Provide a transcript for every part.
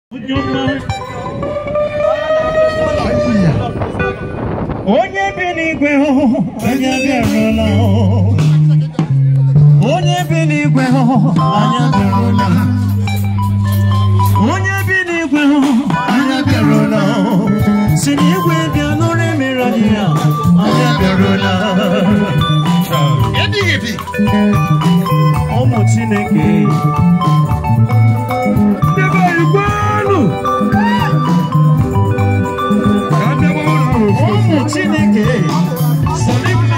onye bi n'igwe hụ anya bịarụla onye bi n'igwe hụ anya bịarụla onye bi n'igwe hụ anya bịarụla si n'igwe bịa nụrụ emere anyị ya anya bịarụla ụmụ chineke Debe igwe elu. Ka debe ụlọ ofu. ụmụ chineke sonibla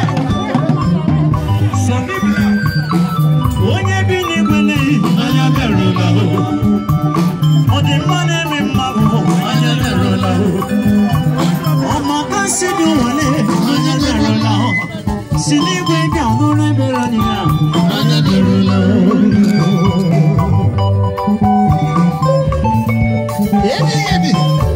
sonibla onye bi n'igwe n'ihi anya bịarụla ọ dị mma na-eme mmadụ anya bịarụla ọmaka si dị nwale anya bịarụla si n'igwe bịa nụrụ ebere anyị ya anya bịarụla Ebi ebi.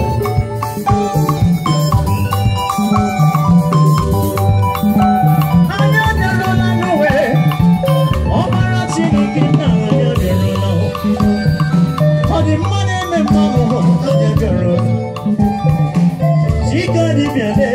anya bịarụla n'uwe ọbara chineke nna anya bịarụla ọ dị mma na-eme mmanụ anya bịarụla chika dibịa